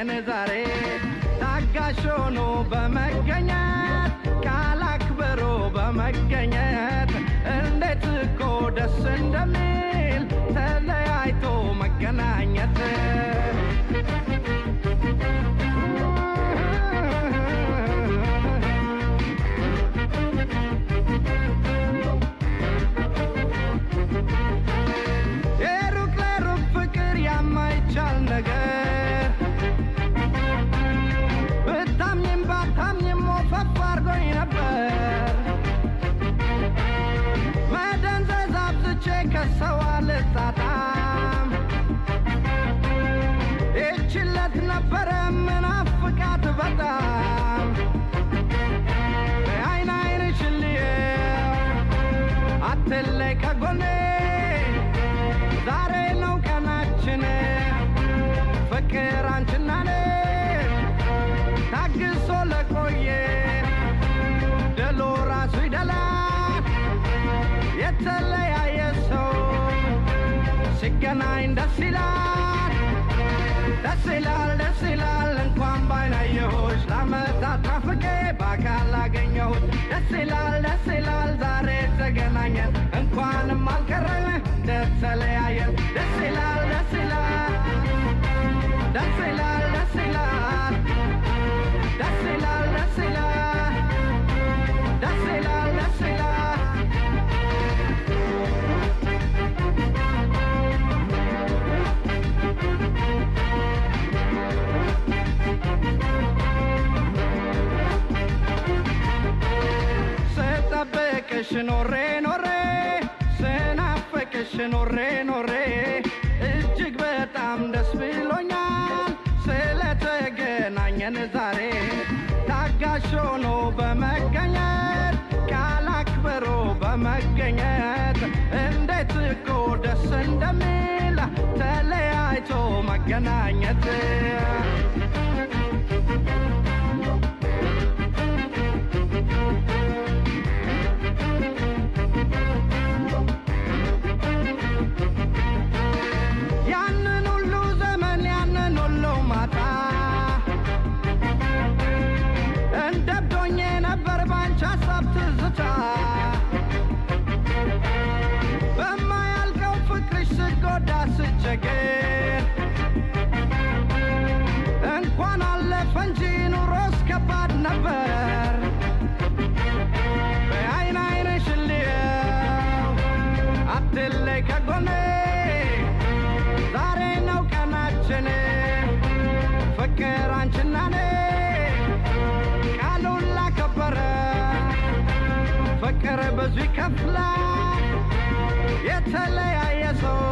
ተገናኘን ዛሬ ታጋሽ ሆኖ በመገኘት ካላክበሮ በመገኘት እንዴት እኮ ደስ እንደሚል ተለያይቶ መገናኘት የሩቅ ለሩቅ ፍቅር ያማይቻል ነገር ብታምኝም ባታምኝም ወፈፍ አርጎኝ ነበር መደንዘዝ አብዝቼ ከሰው አልጣጣም ይችለት ነበረ ምናፍቃት በጣም አይን አይንሽን ልየው አትለይ ከጎኔ ዛሬ ነው ቀናችን ፍቅር አንችና እኔ ታግሶ ለቆየ ድሉ ራሱ ይደላል የተለያየ ሰው ሲገናኝ ደስ ይላል ደስ ይላል ደስ ይላል እንኳን ባይናየሁሽ ለአመታት ናፍቄ በአካል አገኘሁት ደስ ይላል ደስ ይላል ዛሬ ተገናኘን እንኳንም አልቀረን እንደተለያየን ደስ ይላል ደስ ይላል ደስ ይላል ደስ ይላል ደስ ይላል ደስ ይላል ደስ ይላል ደስ ይላል ስጠብቅሽ ኖሬ ኖሬ ስናፍቅሽ ኖሬ ኖሬ እጅግ በጣም ደስ ብሎኛል ስለተገናኘን ዛሬ ታጋሽ ሆኖ በመገኘት ቃል አክብሮ በመገኘት እንዴት እኮ ደስ እንደሚል ተለያይቶ መገናኘት ያንን ሁሉ ዘመን ያንን ሁሉ ማታ እንደብዶኜ ነበር ባንቺ ሀሳብ ትዝታ በማያልቀው ፍቅርሽ ስጎዳ ስቸግር እንኳን አለፈ እንጂ ኑሮስ ከባድ ነበር በአይን አይንሽን ልየው አትለይ ከጎኔ ዛሬ ነው ቀናችን ፍቅር አንችና እኔ ቃሉን ላከበረ ፍቅር ብዙ ይከፍላል የተለያየ ሰው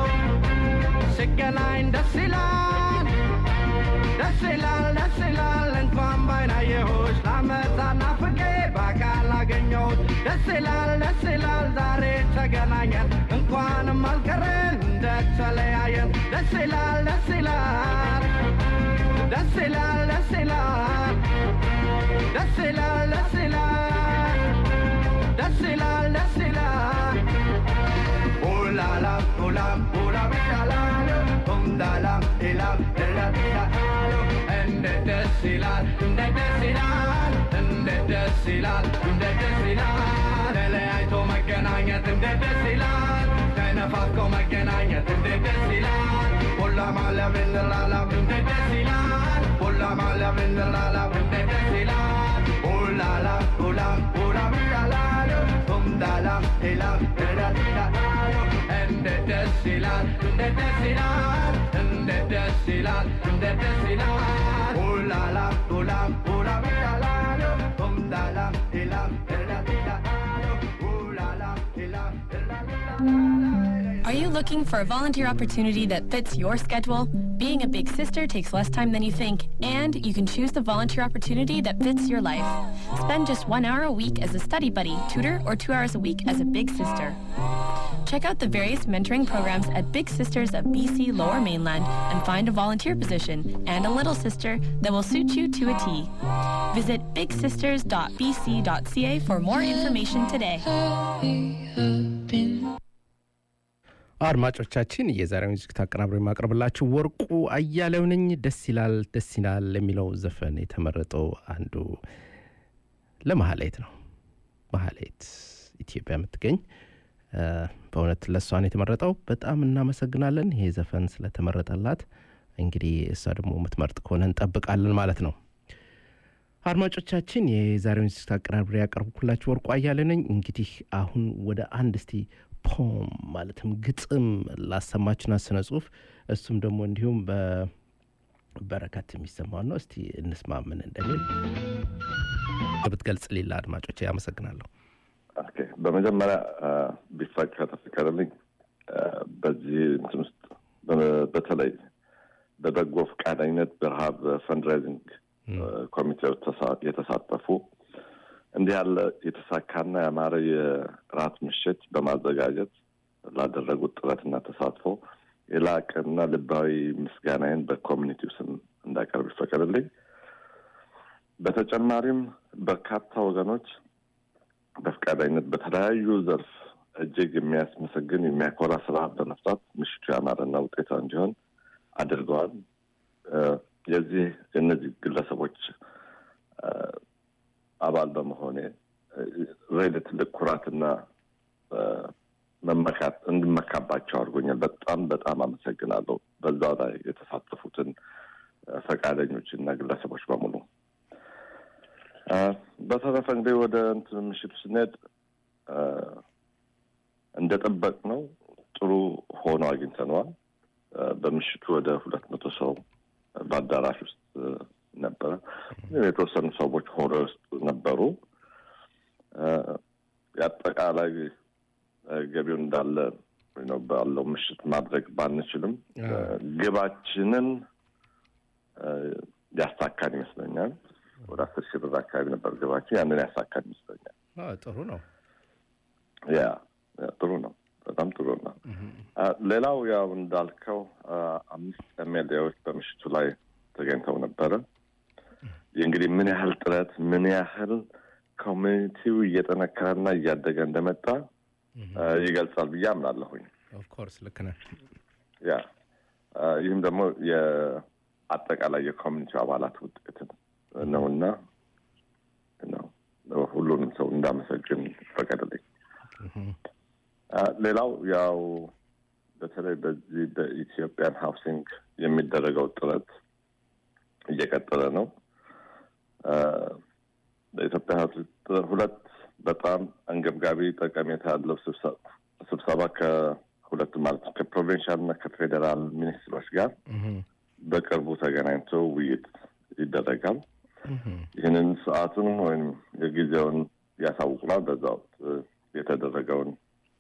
ሲገናኝ ደስ ይላል ደስ ይላል ደስ ይላል እንኳን ባይናየሁሽ ለአመታት ናፍቄ በአካል አገኘሁት ደስ ይላል ደስ ይላል ዛሬ ተገናኘን እንኳንም አልቀረን እንደተለያየን ደስ ይላል ደስ ይላል ደስ ይላል ደስ ይላል ደስ ይላል ደስ ይላል ደስ ይላል ደስ ይላል ኡላላ ኡላም ኡላም ይላል ኡምዳላም ኢላም ኢላም ይላል እንዴት ደስ ይላል እንዴት ደስ ይላል እንዴት ደስ ይላል እንዴት ደስ ይላል ተለያይቶ መገናኘት እንዴት ደስ ይላል ተነፋፍቆ መገናኘት እንዴት ደስ ይላል ሁላ ማለም እንላላም እንዴት ደስ ይላል ሁላ ማለም እንላላም እንዴት ደስ ይላል ኡላላ ኡላም ኡላም ይላል ኡምዳላም ኢላም ኢላም ይላል እንዴት ደስ ይላል እንዴት ደስ ይላል እንዴት ደስ ይላል እንዴት ደስ ይላል ኡላላ ኡላም ኡላም ይላል ኡምዳላም ኢላም ኢላም ይላል ኡላላ ኢላም ኢላም ይላል Are you looking for a volunteer opportunity that fits your schedule? Being a big sister takes less time than you think, and you can choose the volunteer opportunity that fits your life. Spend just one hour a week as a study buddy, tutor, or two hours a week as a big sister. Check out the various mentoring programs at Big Sisters of BC Lower Mainland and find a volunteer position and a little sister that will suit you to a T. Visit bigsisters.bc.ca for more information today. አድማጮቻችን የዛሬውን ዝግጅት አቀናብሮ የማቀርብላችሁ ወርቁ አያሌው ነኝ። ደስ ይላል ደስ ይላል የሚለው ዘፈን የተመረጠው አንዱ ለመሀሌት ነው። መሀሌት ኢትዮጵያ የምትገኝ በእውነት ለእሷን የተመረጠው በጣም እናመሰግናለን። ይሄ ዘፈን ስለተመረጠላት እንግዲህ እሷ ደግሞ የምትመርጥ ከሆነ እንጠብቃለን ማለት ነው። አድማጮቻችን የዛሬውን ዝግጅት አቀናብሬ ያቀርብኩላችሁ ወርቁ አያሌው ነኝ። እንግዲህ አሁን ወደ አንድ እስቲ ፖም ማለትም ግጥም ላሰማችና ስነ ጽሁፍ እሱም ደግሞ እንዲሁም በበረከት የሚሰማው ነው። እስቲ እንስማ ምን እንደሚል ብትገልጽ ሌላ አድማጮች ያመሰግናለሁ። ኦኬ፣ በመጀመሪያ ቢፋቅ ከተፈቀደልኝ በዚህ እንትን ውስጥ በተለይ በበጎ ፈቃደኝነት በረሃብ ፈንድራይዚንግ ኮሚቴዎች የተሳተፉ እንዲህ ያለ የተሳካና ያማረ የራት ምሽት በማዘጋጀት ላደረጉት ጥረትና ተሳትፎ የላቀና ልባዊ ምስጋናዬን በኮሚኒቲው ስም እንዳቀርብ ይፈቀድልኝ። በተጨማሪም በርካታ ወገኖች በፈቃደኝነት በተለያዩ ዘርፍ እጅግ የሚያስመሰግን የሚያኮራ ስራ በመስራት ምሽቱ ያማረና ውጤታ እንዲሆን አድርገዋል። የዚህ የእነዚህ ግለሰቦች አባል በመሆኔ ሬድ ትልቅ ኩራትና መመካት እንድመካባቸው አድርጎኛል። በጣም በጣም አመሰግናለሁ። በዛው ላይ የተሳተፉትን ፈቃደኞች እና ግለሰቦች በሙሉ። በተረፈ እንግዲህ ወደ እንትን ምሽቱ ስንሄድ እንደጠበቅ ነው ጥሩ ሆኖ አግኝተነዋል። በምሽቱ ወደ ሁለት መቶ ሰው በአዳራሽ ውስጥ ነበረ። የተወሰኑ ሰዎች ሆረ ውስጥ ነበሩ። የአጠቃላይ ገቢውን እንዳለ ባለው ምሽት ማድረግ ባንችልም ግባችንን ያሳካን ይመስለኛል። ወደ አስር ሺህ ብር አካባቢ ነበር ግባችን። ያንን ያሳካን ይመስለኛል። ጥሩ ነው። ያ ጥሩ ነው። በጣም ጥሩ ነው። ሌላው ያው እንዳልከው አምስት ኤምኤልኤዎች በምሽቱ ላይ ተገኝተው ነበረ። እንግዲህ ምን ያህል ጥረት ምን ያህል ኮሚኒቲው እየጠነከረና እያደገ እንደመጣ ይገልጻል ብዬ አምናለሁኝ። ኦፍኮርስ ልክ ነህ። ያ ይህም ደግሞ የአጠቃላይ የኮሚኒቲው አባላት ውጤት ነውና ሁሉንም ሰው እንዳመሰግን ፈቀደልኝ። ሌላው ያው በተለይ በዚህ በኢትዮጵያን ሃውሲንግ የሚደረገው ጥረት እየቀጠለ ነው። በኢትዮጵያ ሁለት በጣም አንገብጋቢ ጠቀሜታ ያለው ስብሰባ ከሁለቱ ማለት ከፕሮቪንሻል እና ከፌዴራል ሚኒስትሮች ጋር በቅርቡ ተገናኝቶ ውይይት ይደረጋል። ይህንን ሰዓቱን ወይም የጊዜውን ያሳውቁናል። በዛ ወቅት የተደረገውን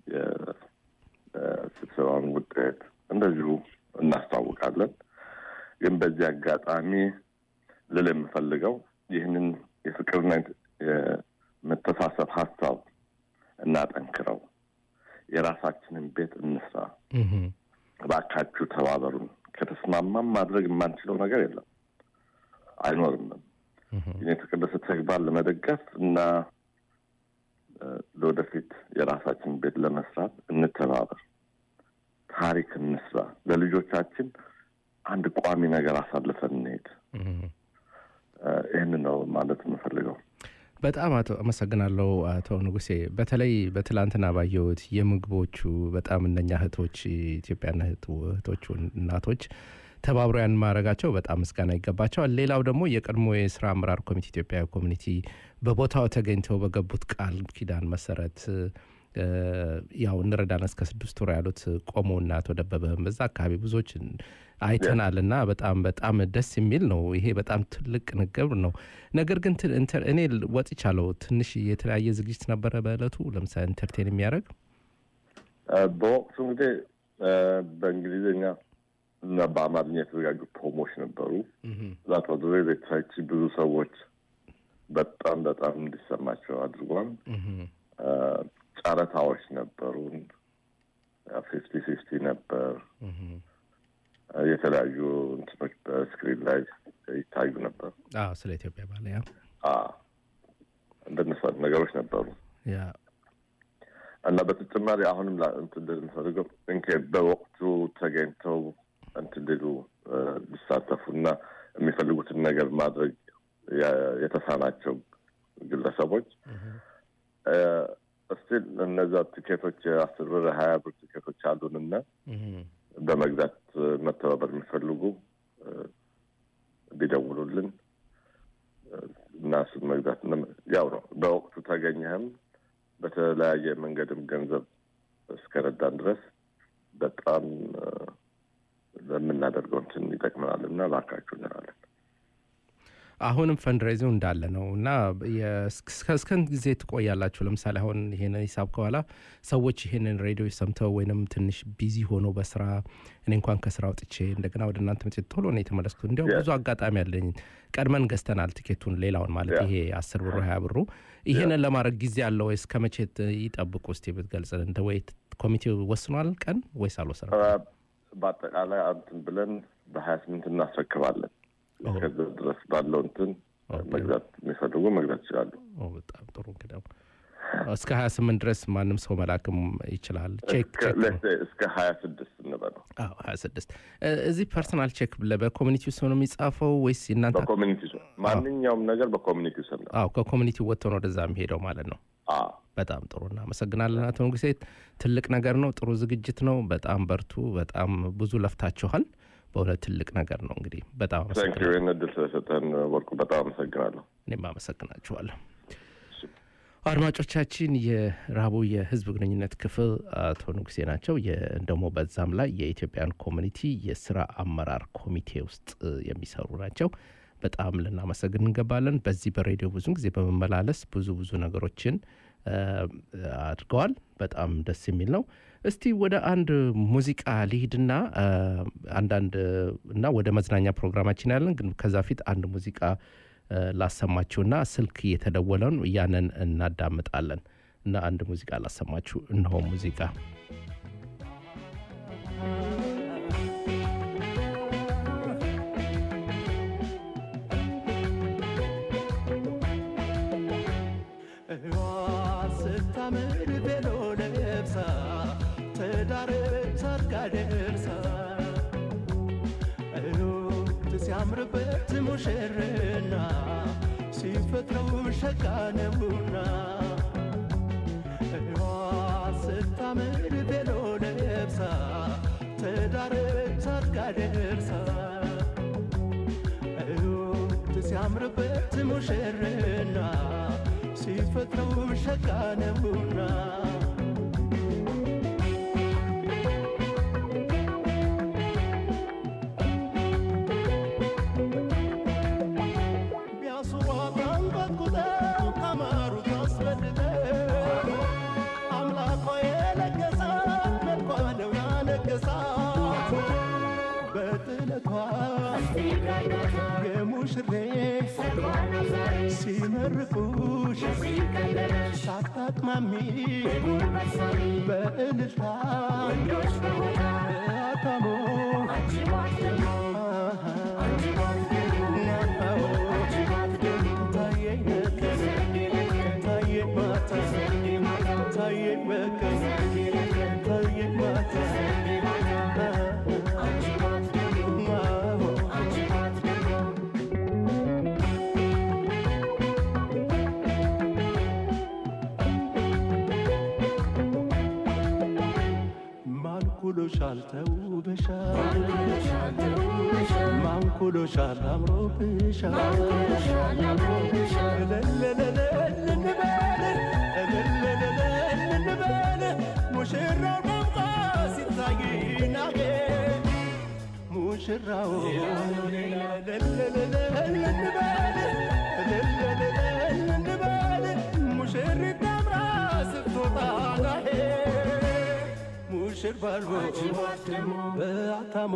የስብሰባውን ውጤት እንደዚሁ እናስታውቃለን። ግን በዚህ አጋጣሚ ልል የምፈልገው ይህንን የፍቅርና የመተሳሰብ ሀሳብ እናጠንክረው፣ የራሳችንን ቤት እንስራ፣ እባካችሁ ተባበሩን። ከተስማማም ማድረግ የማንችለው ነገር የለም አይኖርምም። የተቀደሰ ተግባር ለመደገፍ እና ለወደፊት የራሳችን ቤት ለመስራት እንተባበር፣ ታሪክ እንስራ፣ ለልጆቻችን አንድ ቋሚ ነገር አሳልፈን እንሄድ። ይህን ነው ማለት የምፈልገው። በጣም አቶ አመሰግናለሁ አቶ ንጉሴ። በተለይ በትላንትና ባየሁት የምግቦቹ በጣም እነኛ እህቶች ኢትዮጵያና እህቶቹ እናቶች ተባብሮ ያን ማድረጋቸው በጣም ምስጋና ይገባቸዋል። ሌላው ደግሞ የቀድሞ የስራ አመራር ኮሚቴ ኢትዮጵያ ኮሚኒቲ በቦታው ተገኝተው በገቡት ቃል ኪዳን መሰረት ያው እንረዳን እስከ ስድስት ወር ያሉት ቆሞ እና አቶ ደበበም በዛ አካባቢ ብዙዎች አይተናል እና በጣም በጣም ደስ የሚል ነው። ይሄ በጣም ትልቅ ንግግር ነው። ነገር ግን እኔ ወጥቻለሁ። ትንሽ የተለያየ ዝግጅት ነበረ በእለቱ ለምሳሌ ኢንተርቴን የሚያደርግ በወቅቱ እንግዲህ በእንግሊዝኛ እና በአማርኛ የተዘጋጁ ፖሞች ነበሩ። ዛቶ ቤታች ብዙ ሰዎች በጣም በጣም እንዲሰማቸው አድርጓል። ጨረታዎች ነበሩ። ፊፍቲ ፊፍቲ ነበር። የተለያዩ እንትኖች በስክሪን ላይ ይታዩ ነበር። ስለ ኢትዮጵያ ባለ ያ እንደነሱ ነገሮች ነበሩ። እና በተጨማሪ አሁንም እንትን ልል የምፈልገው እንኬ በወቅቱ ተገኝተው እንትን ሊሉ ሊሳተፉ እና የሚፈልጉትን ነገር ማድረግ የተሳናቸው ግለሰቦች እስቲል እነዛ ቲኬቶች የአስር ብር ሀያ ብር ቲኬቶች አሉንና በመግዛት መተባበር የሚፈልጉ ቢደውሉልን እና እሱን መግዛት ያው ነው። በወቅቱ ተገኘህም በተለያየ መንገድም ገንዘብ እስከረዳን ድረስ በጣም ለምናደርገው እንትን ይጠቅመናል እና እባካችሁ እንላለን። አሁንም ፈንድሬዚው እንዳለ ነው እና እስከን ጊዜ ትቆያላችሁ? ለምሳሌ አሁን ይሄንን ሂሳብ ከኋላ ሰዎች ይሄንን ሬዲዮ ሰምተው ወይንም ትንሽ ቢዚ ሆኖ በስራ እኔ እንኳን ከስራ ወጥቼ እንደገና ወደ እናንተ መቼ ቶሎ ነው የተመለስኩት። እንዲያው ብዙ አጋጣሚ አለኝ። ቀድመን ገዝተናል ቲኬቱን፣ ሌላውን ማለት ይሄ አስር ብሩ ሀያ ብሩ። ይሄንን ለማድረግ ጊዜ አለ ወይስ ከመቼ ይጠብቁ? እስቲ ብትገልጽልን። እንደ ወይ ኮሚቴው ወስኗል ቀን ወይስ አልወሰነም? በአጠቃላይ እንትን ብለን በሀያ ስምንት እናስረክባለን። ከዛ ድረስ ባለው እንትን መግዛት የሚፈልጉ መግዛት ይችላሉ። በጣም ጥሩ እንግዲህ እስከ ሀያ ስምንት ድረስ ማንም ሰው መላክም ይችላል። ቼክ እስከ ሀያ ስድስት እንበለው። ሀያ ስድስት እዚህ ፐርሰናል ቼክ በኮሚኒቲ ውስጥ ነው የሚጻፈው ወይስ እናንተ? በኮሚኒቲ ማንኛውም ነገር በኮሚኒቲ ውስጥ ነው። አዎ ከኮሚኒቲ ወጥቶ ነው ወደዛ የሚሄደው ማለት ነው። በጣም ጥሩ እናመሰግናለን አቶ ንጉሴ። ትልቅ ነገር ነው። ጥሩ ዝግጅት ነው። በጣም በርቱ። በጣም ብዙ ለፍታችኋል። በእውነት ትልቅ ነገር ነው። እንግዲህ በጣም አመሰግናለሁ። ይህን እድል ስለሰጠን ወርቁ በጣም አመሰግናለሁ። እኔም አመሰግናችኋለሁ። አድማጮቻችን የረሃቡ የህዝብ ግንኙነት ክፍል አቶ ንጉሴ ናቸው። ደግሞ በዛም ላይ የኢትዮጵያን ኮሚኒቲ የስራ አመራር ኮሚቴ ውስጥ የሚሰሩ ናቸው። በጣም ልናመሰግን እንገባለን። በዚህ በሬዲዮ ብዙ ጊዜ በመመላለስ ብዙ ብዙ ነገሮችን አድርገዋል። በጣም ደስ የሚል ነው። እስቲ ወደ አንድ ሙዚቃ ሊሂድና አንዳንድ እና ወደ መዝናኛ ፕሮግራማችን ያለን ግን ከዛ ፊት አንድ ሙዚቃ ላሰማችሁና ስልክ እየተደወለ ነው ያንን እናዳምጣለን እና አንድ ሙዚቃ ላሰማችሁ። እነሆ ሙዚቃ ሲያምርበት ሙሽርና ሲፈጥረው ሸጋ ነውና እዋ ስታምር ቤሎ ለብሳ ትዳር ታድጋ ደርሳ እዩት ሲያምርበት ሙሽርና ሲፈጥረው ሸጋ ነውና የሙሽሬ ሲመርቁሽ ሳታቅማሚ በእልልታ በአታሞ ታየኝ ታየኝ ማታ ታየኝ በቀን ታየኝ ማታ ማንኩሎሻል ተውበሻል ማንኩሎሻል አምሮብሻል እልልልልልንበል እልልልልልንበል ሙሽራው ደምቃ ሲታይ ናጌ ሙሽራው እልልልልልንበል እልልልልልንበል ሙሽሪት ደምራ ስትወጣ ናሄ ሙሽር ባልቦ በአታሞ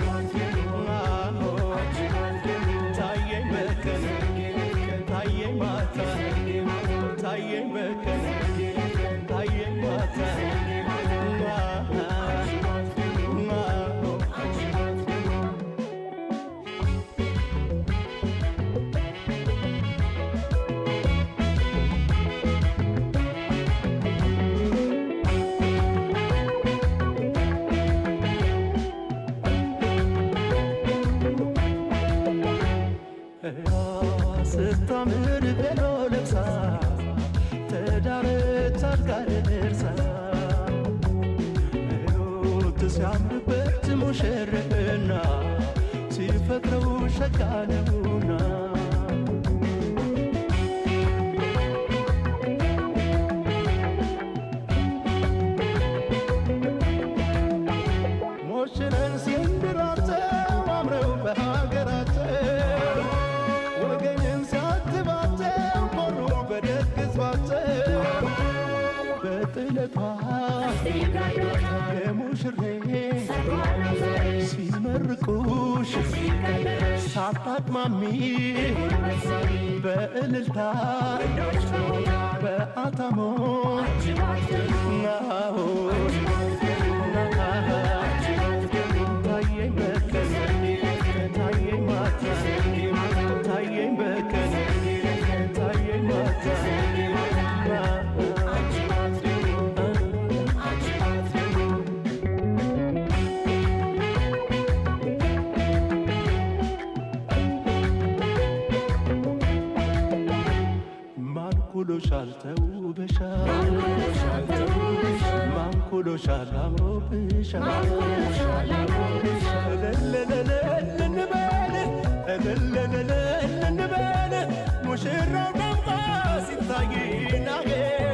ታየኝ በቀን ታየኝ ማታ ታየኝ በቀን ታየኝ ማታ ስታምር ቤሎ ለብሳ ተዳረች አድጋ ደርሳ ሕይወት ሲያምርበት ሙሽርና ሲፈጥረው ሸጋ ነውና ሞሽረን ሲንድራቸው አምረው በሀገራቸው ወገንን ሲያትባቸው ኮሩ በደግ ሕዝባቸው በጥለቷ የሙሽሬ ሲመርቁሽ ሳታቅማሚ በእልልታ በአታሞ ናሆ ታየኝ በቀን ታየኝ ማታ ታየኝ በቀን ታየኝ ማታ ማንኩሎሻል ተውበሻል ማንኩሎሻል አምሮብሻል እልልልል እንበል እልልልል እንበል ሙሽራው ደምቆ ሲታይ ናጌ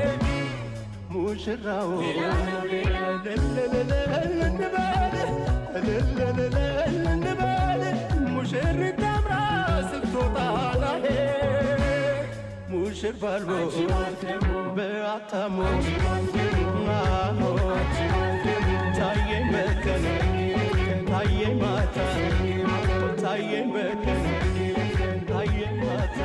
ሙሽራው እልልልል እንበል እልልልል እንበል ሙሽሪት አምራ ስትወጣ ናሄ ሙሽር ባልቦ በአታሞ አሆ ታየኝ በቀን ታየኝ ማታ ታየኝ በቀን ታየኝ ማታ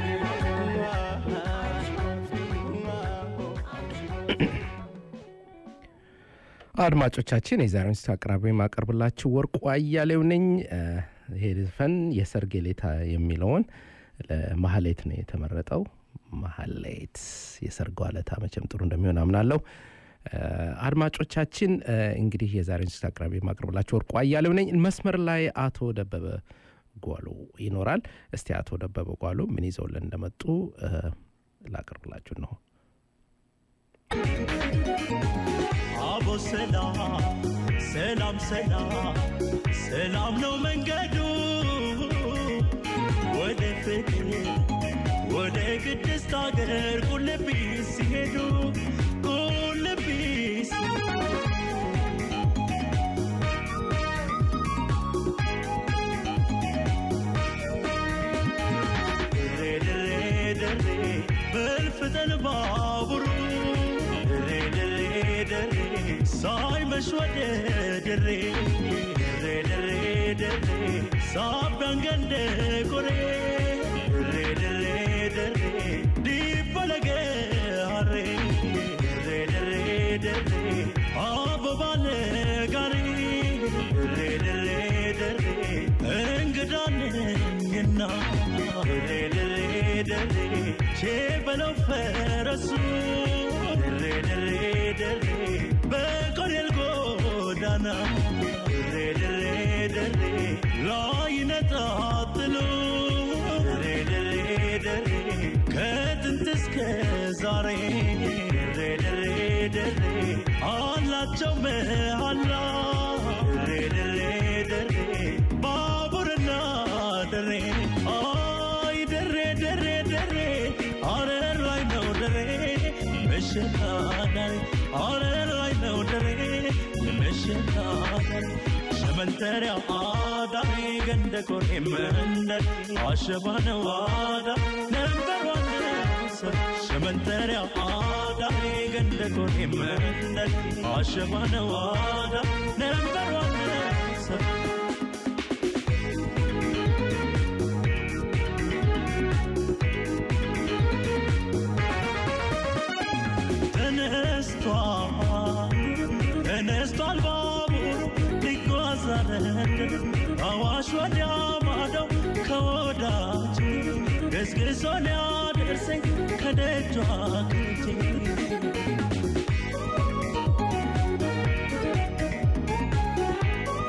አድማጮቻችን የዛሬውን ስት አቅራቢ የማቀርብላችሁ ወርቁ አያሌው ነኝ። እ፣ ይሄ ዘፈን የሰርግ ሌታ የሚለውን ለማህሌት ነው የተመረጠው። ማህሌት የሰርጓ ለታ መቼም ጥሩ እንደሚሆን አምናለሁ። እ፣ አድማጮቻችን እ፣ እንግዲህ የዛሬውን ስት አቅራቢ የማቀርብላችሁ ወርቁ አያሌው ነኝ። መስመር ላይ አቶ ደበበ ጓሉ ይኖራል። እስቲ አቶ ደበበ ጓሉ ምን ይዘውልን እንደመጡ እ፣ ላቀርብላችሁ ነው። አቦ ሰላም ሰላም ሰላም ሰላም ነው መንገዱ ወደ ፍቅር ወደ ቅድስት አገር ቁልቢስ ሲሄዱ ቁልቢስ ድሬ ድሬ ድሬ በልፍጠን ባቡሩ ድሬ ድሬ ድሬ ሳይመሽ ወደ ድሬ ድሬ ድሬ ድሬ ሳቢያን ገንደ ቆሬ ድሬ ድሬ ድሬ ዲበለገ ሀሬ ድሬ ድሬ ድሬ አበባነ ጋሪ ድሬ ድሬ ድሬ እንግዳነኝና ድሬ ድሬ ድሬ ቼበለው ፈረሱ ድሬ ድሬ ድሬ በቆሬል ጎዳና ድሬ ድሬ ድሬ ላይ ነጣጥሉ ድሬ ድሬ ድሬ ከጥንት እስከ ዛሬ ድሬ ድሬ ድሬ አላቸው መሃላ ድሬ ድሬ ድሬ ባቡርና ድሬ አይ ድሬ ድሬ ድሬ አረር ላይ ነው ድሬ መሸናዳሬ አረር ላይ ነው ድሬ መሸናዳሬ ሸመንተሪያ አዳሬ ገንደ ኮሬ መንደር አሸባ ነው አዳ ነበር ዋነ ሸመንተሪያ አዳሬ ገንደ ኮሬ መንደር አሸባ ነው አዳ ነበር ዋነ ተነስቷል ተነስቷል ባቡሩ ሊጓዝ አረንደር አዋሽ ወዲያ ማዶ ከወዳጅ ገስግሶ ሊያደርሰኝ ከደጇ ቅርቼ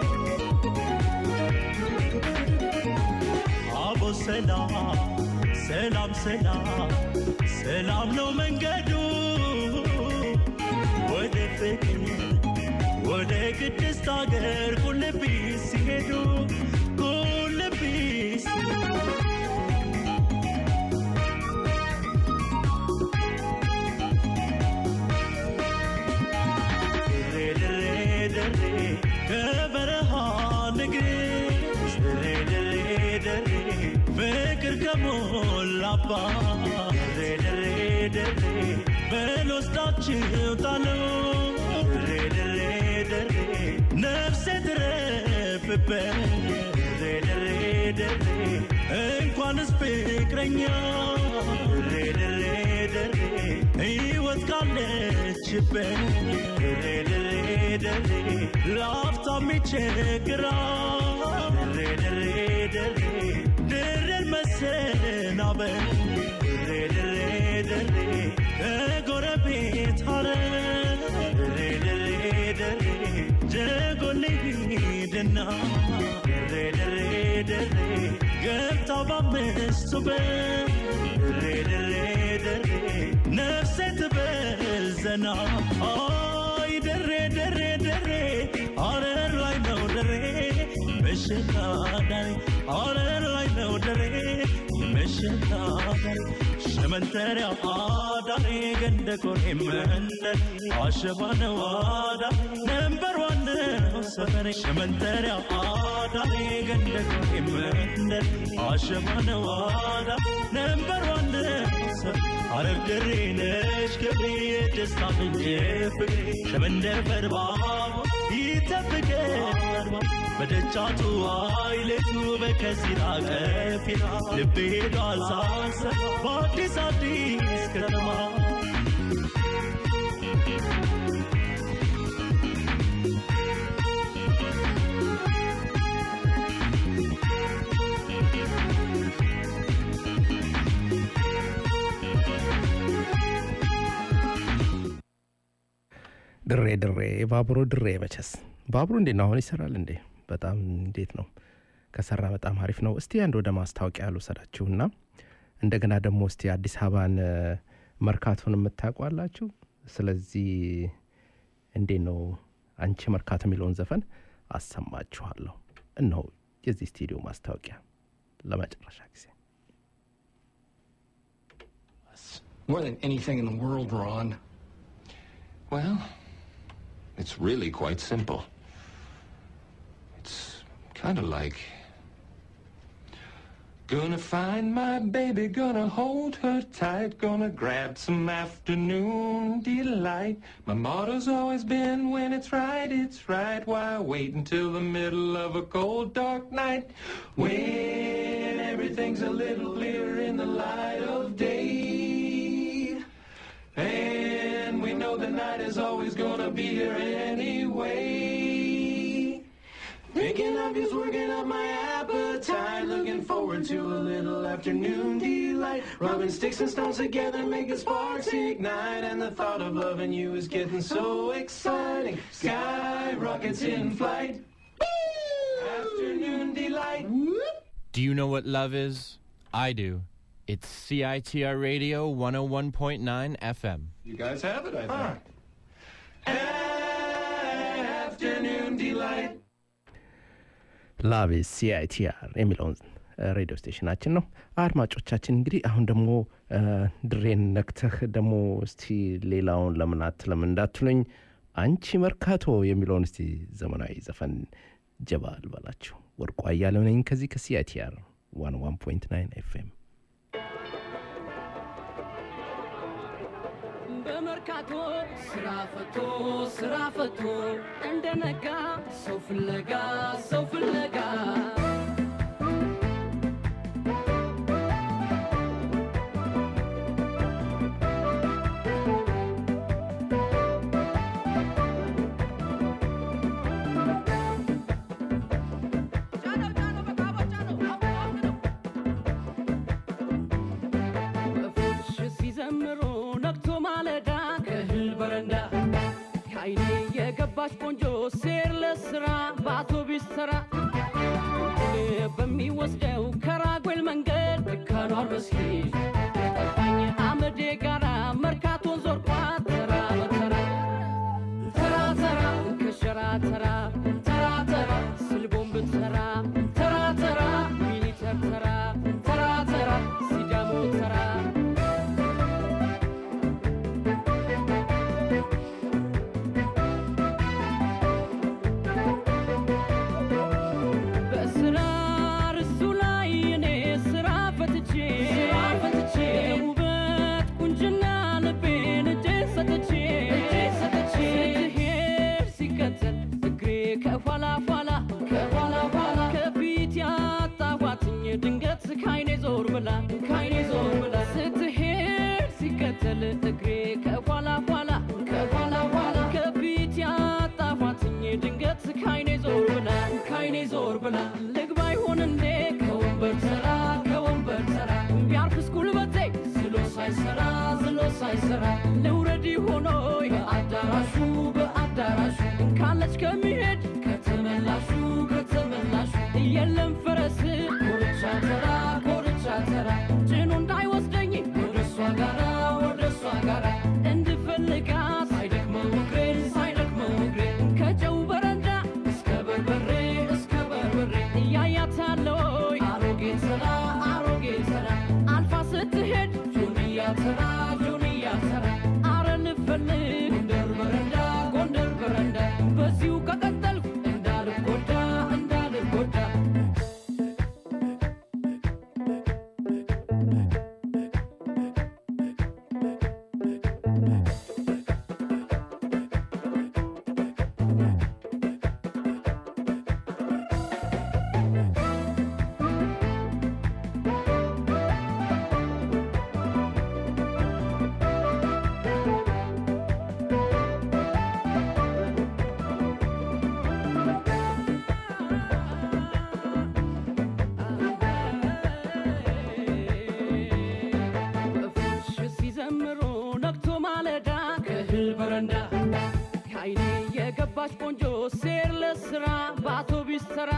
አቦ ሰላም ሰላም ሰላም ሰላም ነው መንገዱ ወደ ፍቅር ወደ ቅድስት አገር ቁልቢ ሲሄዱ ቁልቢ ሲሄዱ ድሬ ድሬ ድሬ ከበረሃ ንግሥት ድሬ ድሬ ድሬ ፍቅር ከሞላባት ድሬ ድሬ ድሬ በልወስዳችሁ ጣለው ድሬ ድሬ ድሬ ነፍሴ ትረፍበት ድሬ ድሬ ድሬ እንኳንስ ፍቅረኛ ድሬ ድሬ ድሬ ሕይወት ካለችበት ድሬ ድሬ ድሬ ለአፍታም ይቸግራል ድሬ ድሬ ድሬ ድሬን መሰናበት ድሬ ድሬ ድሬ ከጎረቤት ሀረር ድሬ ድሬ ድሬ ጀጎል ሂድና ድሬ ድሬ ድሬ ገብታ በአምስቱ በር ድሬ ድሬ ድሬ ነፍሴ ትበዘና አይ ድሬ ድሬ ድሬ ሀረር ላይ ነው ድሬ ምሽት አዳሪ ሀረር ላይ ነው ድሬ ምሽት አዳሪ ሸመንተሪያ አዳሪ ገንደ ኮሬ መንደር አሸባ ነው አዳሪ ነንበር ዋን ነው ሰፈሬ ሸመንተሪያ አዳሪ ገንደ ኮሬ መንደር አሸባ ነው አዳሪ ነንበር ዋን ነው ሰፈሬ ሐረር ድሬ ነሽ ገብሬ የደስታ ምንጭ ፍቅሬ ሸመንደር በርባቡ ይጠብቀናል በደጃቱ አይለቱ በከሲራ ቀፊራ ልቤ ሄዷል ሳሰብ በአዲስ አዲስ ከተማ ድሬ ድሬ ባቡሩ ድሬ መቸስ ባቡሩ እንዴት ነው አሁን ይሰራል እንዴ በጣም እንዴት ነው ከሰራ በጣም አሪፍ ነው እስቲ አንድ ወደ ማስታወቂያ ልውሰዳችሁና እንደገና ደግሞ እስቲ አዲስ አበባን እ፣ መርካቶን የምታውቋላችሁ ስለዚህ እንዴት ነው አንቺ መርካቶ የሚለውን ዘፈን አሰማችኋለሁ እነሆ የዚህ ስቱዲዮ ማስታወቂያ ለመጨረሻ ጊዜ More than anything in the world, Ron. Well, it's really quite simple. It's kind of like. Gonna find my baby, gonna hold her tight, gonna grab some afternoon delight. My motto's always been when it's right, it's right. Why wait until the middle of a cold, dark night? When everything's a little clearer in the light of day. And we know the night is always gonna be here anyway. Thinking of you's working up my appetite. Looking forward to a little afternoon delight. Rubbing sticks and stones together, making sparks ignite. And the thought of loving you is getting so exciting. Sky rockets in flight. Afternoon delight. Do you know what love is? I do. It's CITR Radio 101.9 FM. You guys have it, I think. Afternoon delight. ላቭ ሲአይቲአር የሚለውን ሬዲዮ ስቴሽናችን ነው አድማጮቻችን እንግዲህ አሁን ደግሞ እ፣ ድሬን ነክተህ ደግሞ እስቲ ሌላውን ለምን አትለም እንዳትሉኝ አንቺ መርካቶ የሚለውን እስቲ ዘመናዊ ዘፈን ጀባ ልበላችሁ ወርቁ አያሌው ነኝ ከዚህ ከሲአይቲአር 101.9 ኤፍኤም በመርካቶ ስራ ፈቶ ስራ ፈቶ እንደነጋ ሰው ፍለጋ ሰው ፍለጋ ወፎች ሲዘምሩ ነግቶ ማለዳ ከእህል በረንዳ ከአይኔ የገባች ቆንጆ ሴር ለስራ በአውቶቢስ ተራ በሚወስደው ከራጎል መንገድ መካኗ መስጊድ ጠፋኝ አመዴ ጋራ መርካቶን ዞርኳት ተራ በተራ ተራ ተራ ከሸራ ተራ ተራ ተራ ስልቦን ብትሰራ ተራ ተራ ሚኒተር ተራ ተራ ተራ ሲዳሞ ተራ በስራ ርሱ ላይ እኔ ስራ ፈትቼ ፈትቼ ውበት ቁንጅና ልቤን እጄ ሰጥቼ እጄ ሰጥቼ ስትሄድ ሲከተል እግሬ ከኋላ ኋላ ከኋላ ኋላ ከፊት ያጣኋትኝ ድንገት ካይኔ ዞር ብላ ካይኔ ዞር ብላ ስትሄድ ሲከተል እግሬ ከኋላ ኋላ ከኋላ ኋላ ከፊት ያጣኋትኝ ድንገት ካይኔ ዞር ብላ ካይኔ ዞር ብላ ልግባ ይሆን እንዴ ከወንበር ተራ ከወንበር ተራ ቢያርፍስ ጉልበቴ ዝሎ ሳይሰራ ዝሎ ሳይሰራ ልውረድ ሆኖ በአዳራሹ በአዳራሹ ካለች ከሚሄድ ከተመላሹ ከተመላሹ የለም ፈረስ ኮርቻ ተራ ኮርቻ ተራ ጭኑ እንዳይወስደኝ ወደ እሷ ጋራ ወደ እሷ ጋራ እንድፈልጋት ሳይደክመው እግሬን ሳይደክመው እግሬን ከጨው በረንዳ እስከ በርበሬ እስከ በርበሬ እያያታለው አሮጌ ተራ አሮጌ ተራ አልፋ ስትሄድ ጆንያ ተራ ጆንያ ተራ አረ ልፈልግ ጎንደር በረንዳ ጎንደር በረንዳ በዚሁ ከቀጠልኩ እንዳልጎዳ እንዳልጎዳ ወፎች ሲዘምሩ ነግቶ ማለዳ ከእህል በረንዳ ከአይኔ የገባች ቆንጆ ሴር ለስራ በአውቶቢስ ተራ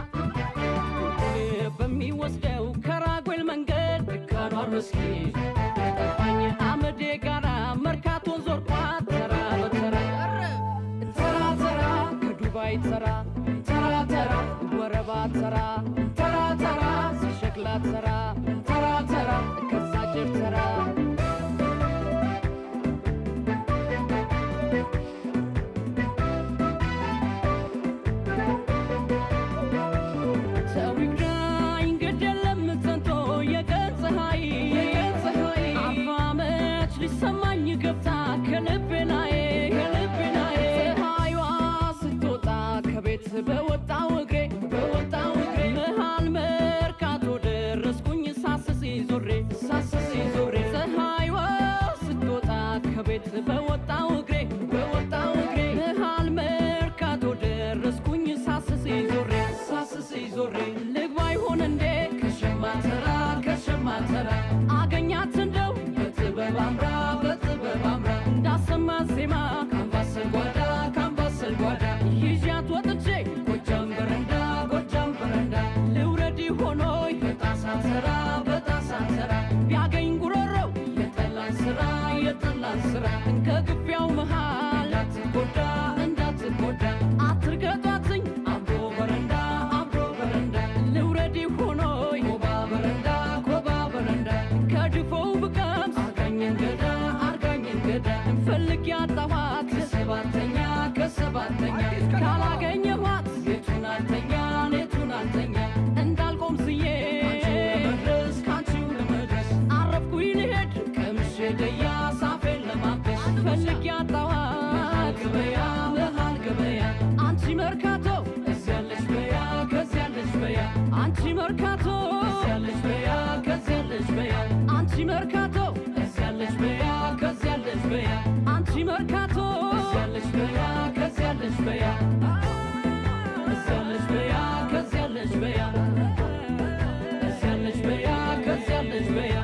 በሚወስደው ከራጉኤል መንገድ ድካኗን መስጊድ ጠፋኝ አመዴ ጋራ መርካቶን ዞርኳት ተራ በተራ ተራ ተራ ከዱባይ ተራ ተራ ተራ ወረባ ተራ ተራ ተራ ሸክላ ተራ ተራ ተራ ከዛ ጭር ተራ ሰው ይግዳኝ ግድ የለም ጸንቶ የቀን ፀሐይ የቀን ፀሐይ አርባ ዓመት ሊሰማኝ ገብታ ከልቤ ላይ ከልቤ ላይ ፀሐይዋ ስትወጣ ከቤት በወጣው እግሬ በወጣው እግሬ መሃል መርካቶ ደረስኩኝ ሳስስ ዞሬ ሳስስ ዞሬ ፀሐይዋ ስትወጣ ከቤት በወጣው እግሬ በወጣው እግሬ መሃል መርካቶ ደረስኩኝ ሳስስ ዞሬ ሳስስ ዞሬ ልግባ ይሆን እንዴ ከሸማ ተራ ከሸማ ተራ አገኛት እንደው በጥበብ አምራ በጥበብ አምራ እንዳሰማ ዜማ ካምባሰል ጓዳ ካምባሰል ጓዳ ይዣት ወጥቼ ጎጃም በረንዳ ጎጃም በረንዳ ልውረድ ሆኖይ በጣሳ ተራ በጣሳ ተራ ቢያገኝ ጉሮሮው የጠላን ስራ የጠላን ስራ ከግቢያው መሃል እንዳትጎዳ እንዳትጎዳ አትርገጧትኝ አብሮ በረንዳ አብሮ በረንዳ ልውረድ ሆኖይ ኮባ በረንዳ ኮባ በረንዳ ከድፎው ብቀምስ አርጋኝ እንገዳ አርጋኝ እንገዳ ፈልግ ያጣኋት ከሰባተኛ ከሰባተኛ ካላገኘኋት የቱን አልተኛ የቱን አልተኛ እንዳልቆም ስዬ ለመድረስ ካንቺው ለመድረስ አረፍኩኝ ልሄድ ከምሼ ደያ ሳፌን ለማበስ ፈልግ ያጣኋት ገበያ መሃል ገበያ አንቺ መርካቶ እዚያለች በያ ከዚያለች በያ አንቺ መርካቶ እዚያለች በያ ከዚያለች በያ አንቺ መርካቶ እዚያለች በያ ከዚያለች በያ አንቺ መርካቶ እዚያለች በያ ከዚያለች በያ እዚያለች በያ ከዚያለች በያ እዚያለች በያ ከዚያለች በያ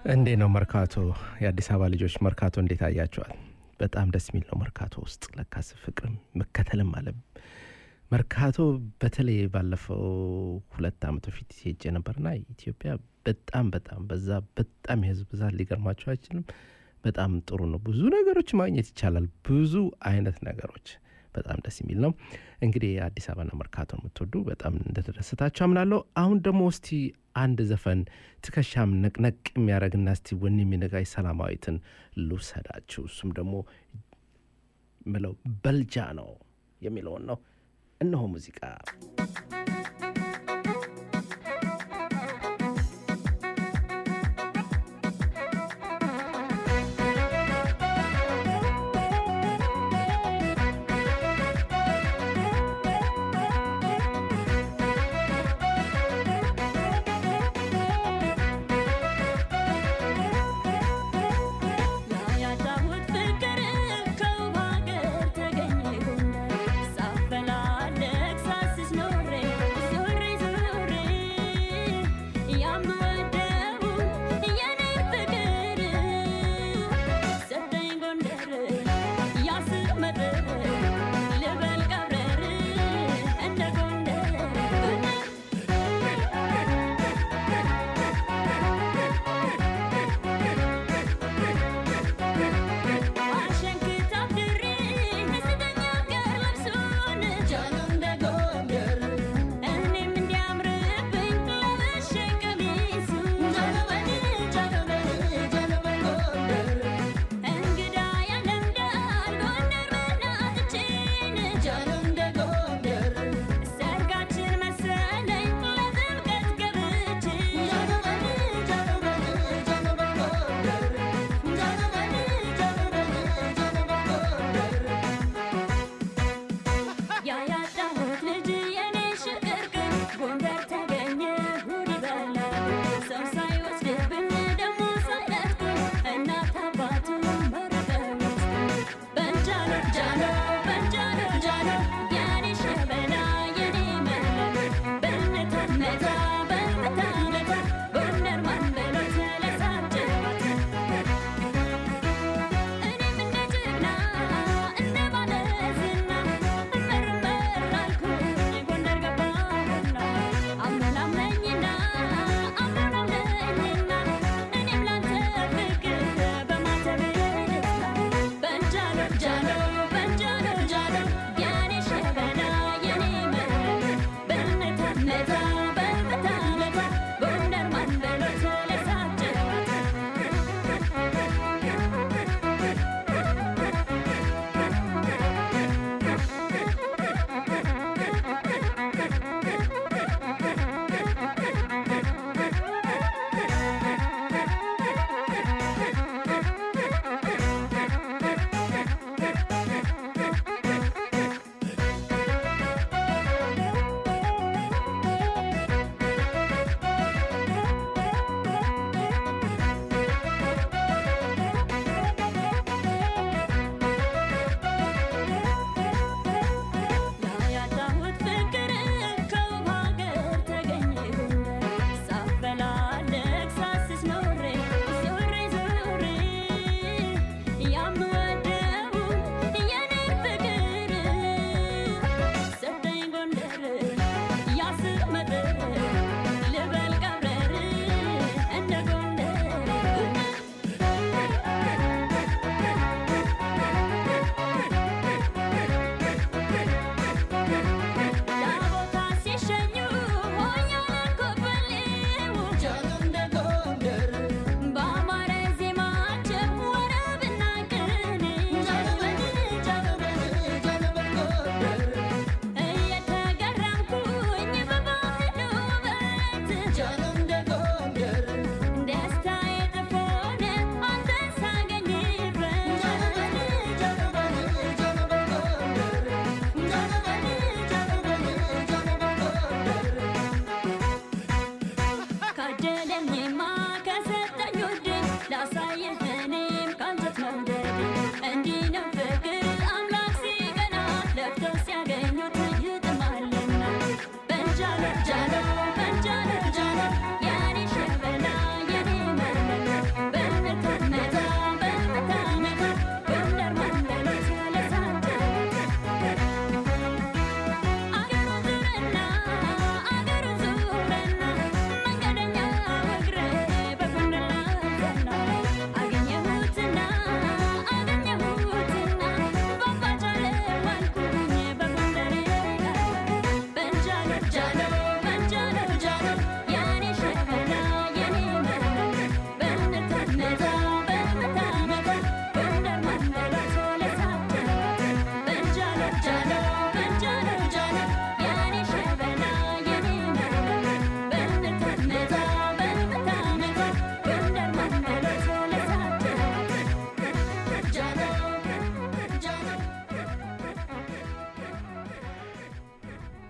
እንዴ ነው መርካቶ? የአዲስ አበባ ልጆች መርካቶ እንዴት አያቸዋል? በጣም ደስ የሚል ነው መርካቶ ውስጥ ለካስ ፍቅርም መከተልም አለ። መርካቶ በተለይ ባለፈው ሁለት ዓመት በፊት ሄጄ ነበርና ኢትዮጵያ በጣም በጣም በዛ በጣም የህዝብ ብዛት ሊገርማቸው አይችልም። በጣም ጥሩ ነው። ብዙ ነገሮች ማግኘት ይቻላል። ብዙ አይነት ነገሮች በጣም ደስ የሚል ነው። እንግዲህ አዲስ አበባና መርካቶን የምትወዱ በጣም እንደተደሰታችሁ አምናለሁ። አሁን ደግሞ እስቲ አንድ ዘፈን ትከሻም ነቅነቅ የሚያደርግና እስቲ ወኔ የሚነጋይ ሰላማዊትን ልውሰዳችሁ። እሱም ደግሞ ምለው በልጃ ነው የሚለውን ነው። እነሆ ሙዚቃ ያዳሁት ፍቅር ከውብ ሀገር ተገኘ ጎንደር ሳፈላለግ ሳስስ ኖሬ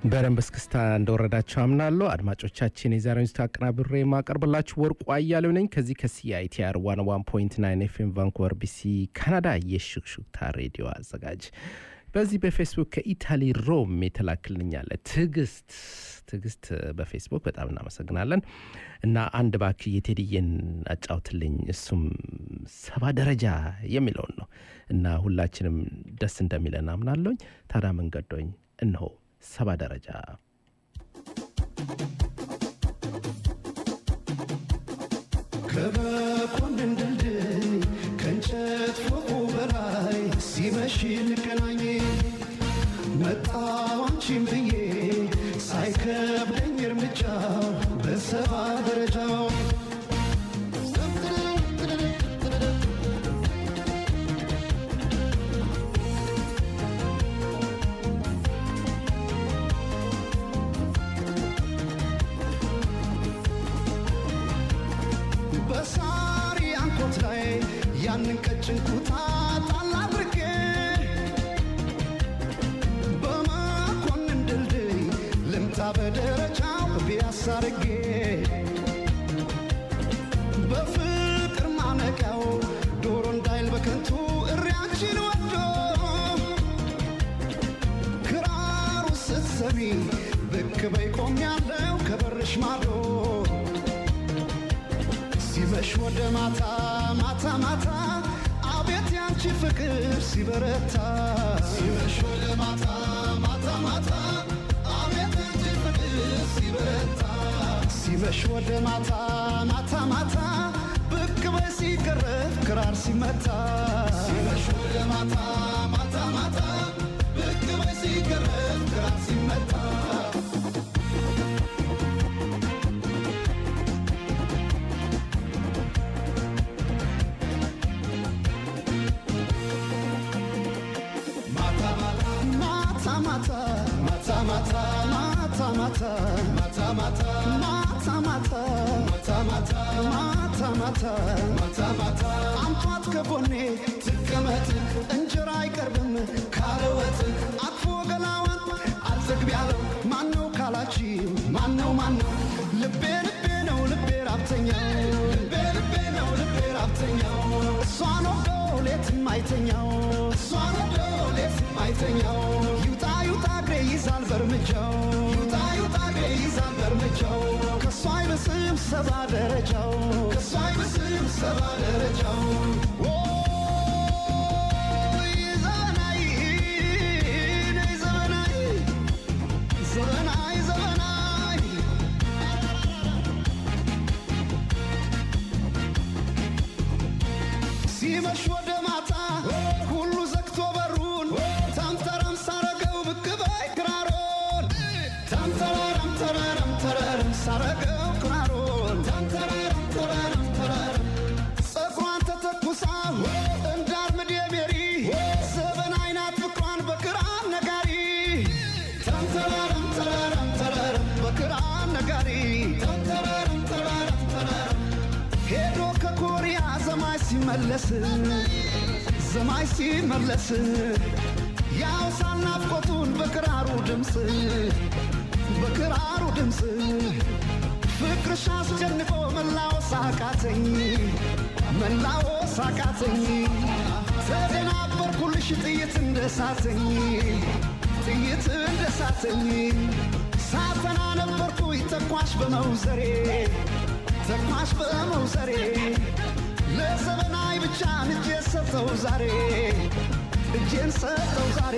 በደንብ እስክስታ እንደወረዳቸው አምናለሁ። አድማጮቻችን የዛሬውን ዝግጅት አቀናብሬ የማቀርብላችሁ ወርቁ አያሌው ነኝ ከዚህ ከሲአይቲአር 101.9 ኤፍኤም ቫንኩቨር ቢሲ ካናዳ የሹክሹክታ ሬዲዮ አዘጋጅ። በዚህ በፌስቡክ ከኢታሊ ሮም የተላክልኛለ ትዕግስት ትዕግስት በፌስቡክ በጣም እናመሰግናለን። እና አንድ ባክ የቴዲዬን አጫውትልኝ እሱም ሰባ ደረጃ የሚለውን ነው እና ሁላችንም ደስ እንደሚለን አምናለሁኝ። ታዲያ መንገዶኝ እነሆ ሰባ ደረጃ ከመኮንን ድልድይ ከእንጨት ፎቁ በላይ ሲመሽ እንገናኝ መጣሁ አንቺን ብዬ ሳይከብደኝ እርምጃው በሰባ ደረጃው በሳሪ አንኮት ላይ ያንን ቀጭን ኩታ ጣል አድርጌ በመኮንን ድልድይ ልምጣ በደረጃው ቢያሳ አድርጌ በፍቅር ማነቂያው ዶሮ እንዳይል በከንቱ እሪያችን ወዶ ክራሩ ስትሰሚ ብቅ በይ ቆሜያለሁ ከበርሽ ማዶ ሲመሽ ወደ ማታ ማታ ማታ አቤት ያንቺ ፍቅር ሲበረታ ሲመሽ ወደ ማታ ማታ ማታ አቤት ያንቺ ፍቅር ሲበረታ ሲመሽ ወደ ማታ ማታ ማታ ብቅ በይ ሲቀረብ ክራር ሲመታ ሲመሽ ወደ ማታ ማታ ማታ ብቅ በይ ሲቀረብ ክራር ሲመታ ማታ ማታ ማታ ማታ ማታ ማታ ማታ ማታ ማታ ማታ ማታ ማታ ማታ ማታ ማታ ማታ አምጧት ከጎኔ ትቀመጥ እንጀራ አይቀርብም ካለ ወጥ አቅፎ ገላዋን አልዘግብ ያለው ማነው ካላችሁ ማነው ማነው ልቤ ልቤ ነው ልቤ ራብተኛው ልቤ ልቤ ነው ልቤ ራብተኛው እሷን ወዶ ሌትም አይተኛው እሷን ወዶ ሌትም አይተኛው ይውጣ ይውጣ እግሬ ይዛል በእርምጃው ይውጣ ይውጣ እግሬ ይዛል በእርምጃው ከእሷ አይብስም ሰባ ደረጃው ከእሷ አይብስም ሰባ ደረጃው ኦይ ዘመናይ ነይ ዘመናይ ዘመናይ ዘመናይ ሲመሽ ወደ ማታ ሁሉ ዘግቶ በሩን ታምተረም ሳረገው ብቅ በይ ክራሮን ታምተረረም ተረረም ተረረም ሳረገው ክራሮን ታምተረረም ተረረም ተረረም ፀጉሯን ተተኩሳ እንዳርምድ የሜሪ ዘበን አይናት ፍቅሯን በክራር ነጋሪ ታምተረረም ተረረም ተረረም በክራር ነጋሪ ታምተረረም ተረረም ተረረም ሄዶ ከኮሪያ ዘማይ ሲመለስ ዘማይ ሲመለስ ያው ሳናፍቆቱን በክራሩ ድምፅ በክራሩ ድምፅ ፍቅርሽ አስጨንቆ መላወስ አቃተኝ መላወስ አቃተኝ ተደናበርኩልሽ ጥይት እንደሳተኝ ጥይት እንደሳተኝ ሳተና ነበርኩኝ ተኳሽ በመውዘሬ ተኳሽ በመውሰሬ ለዘመናዊ ብቻ እጄን ሰጠው ዛሬ እጄን ሰጠው ዛሬ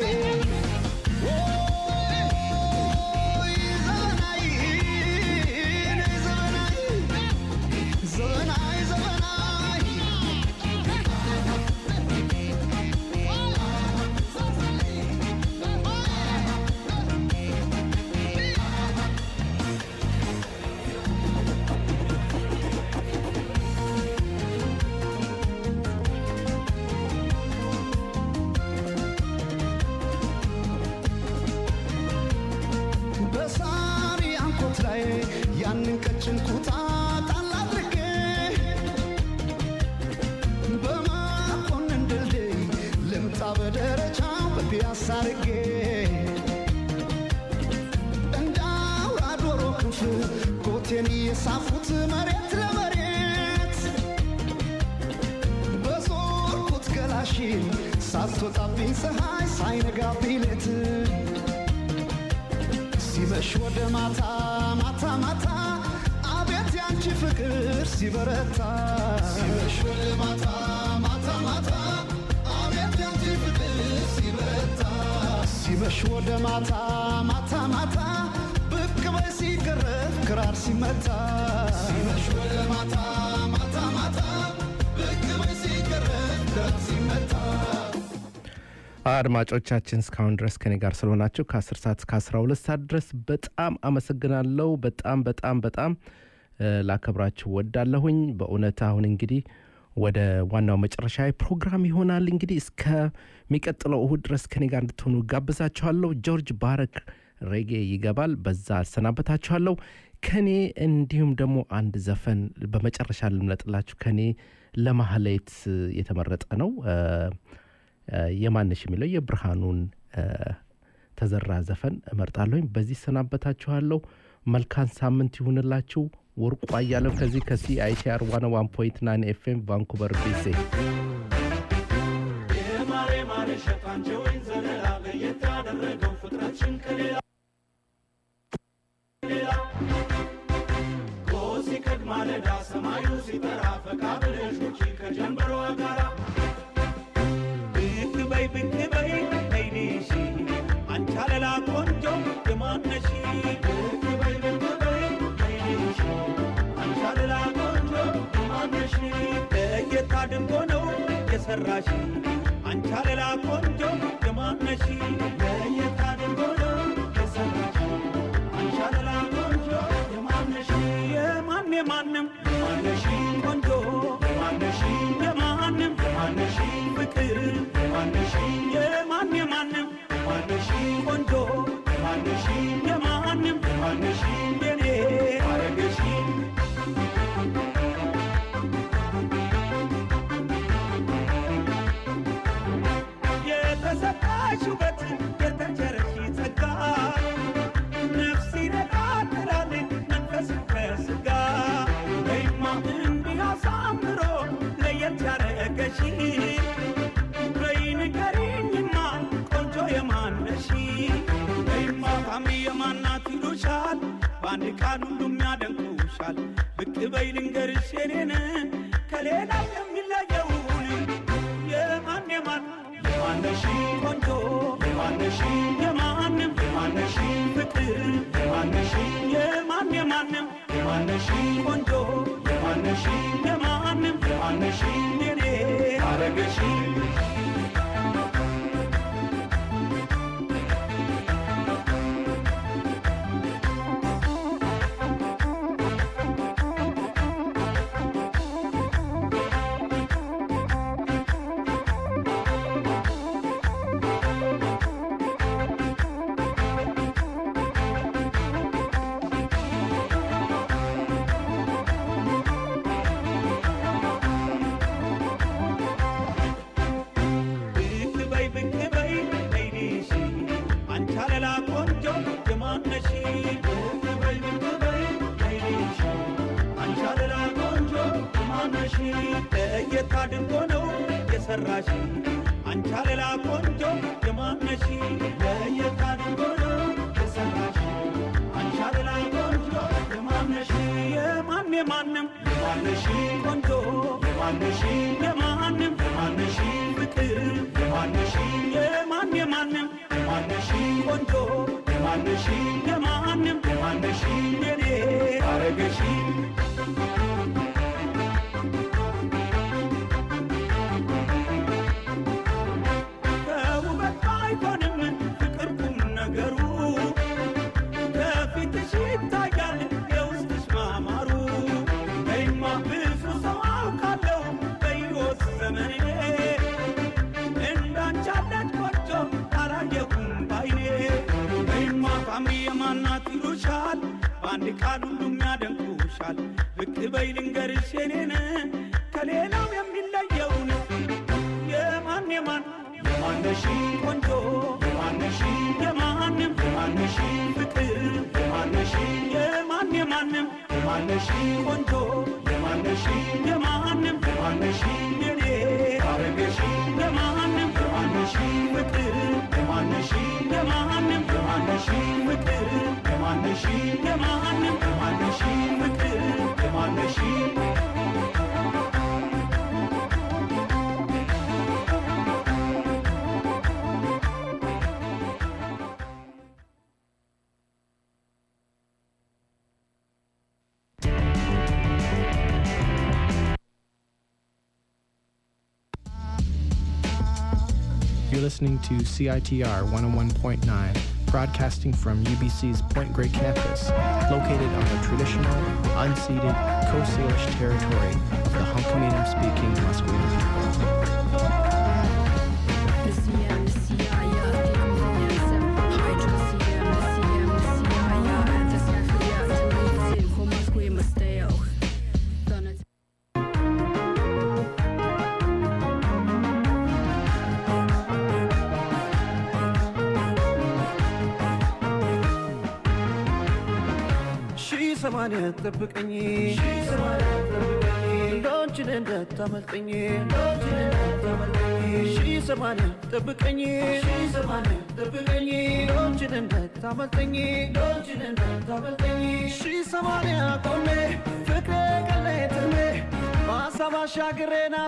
ኦይ ዘመናዊ ነይ ዘመናዊ ዘመናዊ ዘመናዊ በሳሪ አንኮት ላይ ያንን ቀጭን ኩታ ጣል አድርጌ በመኮንን ድልድይ ልምጣ በደረጃው በፒያሳ አድርጌ ኮቴን የሳፉት መሬት ለመሬት በዞርኩት ገላሽን ሳትወጣብኝ ፀሐይ ሳይነጋብኝ ሌት ሲመሽ ወደ ማታ ማታ ማታ አቤት ያንቺ ፍቅር ሲበረታ ሲመሽ ወደ ማታ ማታ ማታ አቤት ያንቺ ፍቅር ሲበረታ ሲመሽ ወደ ማታ ማታ ማታ ብቅ በይ ሲገረፍ ክራር ሲመታ ሲመሽ ወደ ማታ ማታ ማታ ብቅ በይ ሲገረፍ ክራር ሲመታ አድማጮቻችን እስካሁን ድረስ ከኔ ጋር ስለሆናችሁ ከ10 ሰዓት እስከ 12 ሰዓት ድረስ በጣም አመሰግናለሁ። በጣም በጣም በጣም እ፣ ላከብራችሁ ወዳለሁኝ። በእውነት አሁን እንግዲህ ወደ ዋናው መጨረሻ ፕሮግራም ይሆናል። እንግዲህ እስከሚቀጥለው እሁድ ድረስ ከኔ ጋር እንድትሆኑ ጋብዛችኋለሁ። ጆርጅ ባረክ ሬጌ ይገባል። በዛ አሰናበታችኋለሁ። ከኔ እንዲሁም ደግሞ አንድ ዘፈን በመጨረሻ ልምለጥላችሁ። ከኔ ለማህሌት የተመረጠ ነው። እ፣ እ፣ የማነሽ የሚለው የብርሃኑን እ፣ ተዘራ ዘፈን እመርጣለሁኝ። በዚህ ሰናበታችኋለሁ። መልካም ሳምንት ይሁንላችሁ። ወርቁ አያለው ከዚህ ከሲአይቲአር ዋን ዋን ፖይንት ናይን ኤፍኤም ቫንኩቨር ቢሲ የማሬ ማሬ ሸጣንቸ ወይን ዘለላ ለየት ያደረገው ፍጥረትሽን ከሌላ ሌላ ጎህ ሲቀድ ማለዳ ሰማዩ ሲጠራ ፈካ ብለሽ ውጪ ከጀንበሯ ጋራ ብቅ በይ ብቅ በይ አይንሽ አንቺ አለላ ቆንጆ የማነሽ ብቅ በይ ብቅ በይ አይንሽ አንቺ አለላ ቆንጆ የማነሽ ለየት አድርጎ ነው የሰራሽ አንቺ አለላ ቆንጆ የማነሽ ለየት አድርጎ ነው የሰራሽ አንቺ አለላ ቆንጆ የማነሽ የማን የማንም የማነሽ ቆንጆ የማነሽ የማንም የማነሽ ፍቅር የማነሽ የማን የማንም የማነሽ ቆንጆ የማነሽ የማንም የማነሽ የኔ አረገሽ የተሰጣሽ ውበት የተቸረሽ ጸጋ ነፍስ ይነቃቅላል መንፈስ ከስጋ ወይማ እንዲህ አሳምሮ ለየት ያረገሽ በይ ንገሪኝማ ቆንጆ የማነሽ ወይማ ታሚ የማናት ይሉሻል በአንድ ቃል ሁሉም ያደንቁሻል ብቅ በይ ልንገርሽ የኔን ከሌላው የሚለየውን የማን የማን የማነሽ ቆንጆ የማነሽ የማንም የማነሽ ፍቅር የማነሽ የማን የማንም የማነሽ ቆንጆ የማነሽ የማንም የማነሽ የኔ አረገሽ ብቅ በይ ብቅ በይ አይንሽ አንቺ አለላ ቆንጆ የማነሽ ብቅ በይ ብቅ በይ አይንሽ አንቺ አለላ ቆንጆ የማነሽ ለየት አድርጎ ነው የሰራሽ አንቺ አለላ ቆንጆ የማነሽ ለየት አድርጎ ነው የሰራሽ አንቺ አለላ ቆንጆ የማነሽ የማን የማንም የማነሽ ቆንጆ የማነሽ የማንም የማነሽ ፍቅር የማነሽ የማን የማንም የማነሽ ቆንጆ የማነሽ የማንም የማነሽ የኔ አረገሽ ከውበት አይሆንም ፍቅር ቁም ነገሩ ከፊትሽ ይታያል የውስጥሽ ማማሩ በይማ ብዙ ሰው አውቃለሁ በሕይወት ዘመኔ እንዳንቺ ያለች ቆንጆ አላየሁም ባይኔ በይማ ታምሪ የማናት ይሉሻል በአንድ ቃል ሁሉም ያደንቁሻል ብቅ በይ ልንገርሽ የኔን ከሌላው የሚለየውን የማን የማን የማነሽ ቆንጆ የማነሽ የማንም የማነሽ ፍቅር የማነሽ የማን የማነሽ ቆንጆ የማነሽ የማንም የማነሽ የኔ አረገሽ የማንም የማነሽ ፍቅር የማነሽ የማንም የማነሽ ፍቅር የማነሽ የማንም የማነሽ ፍቅር የማነሽ You're listening to CITR 101.9, broadcasting from UBC's Point Grey campus, located on the traditional, unceded Coast Salish territory of the Hunkaminam speaking Musqueam people. ሺህ ሰማንያ ጠብቀኝ ሎንችን እንዳታመልጠኝ ሺህ ሰማንያ ጠብቀኝ ጠብቀኝ ሎንችን እንዳታመልጠኝ ሺህ ሰማንያ ቆሜ ፍቅሬ ቀለይ ትሜ በሀሳብ አሻግሬና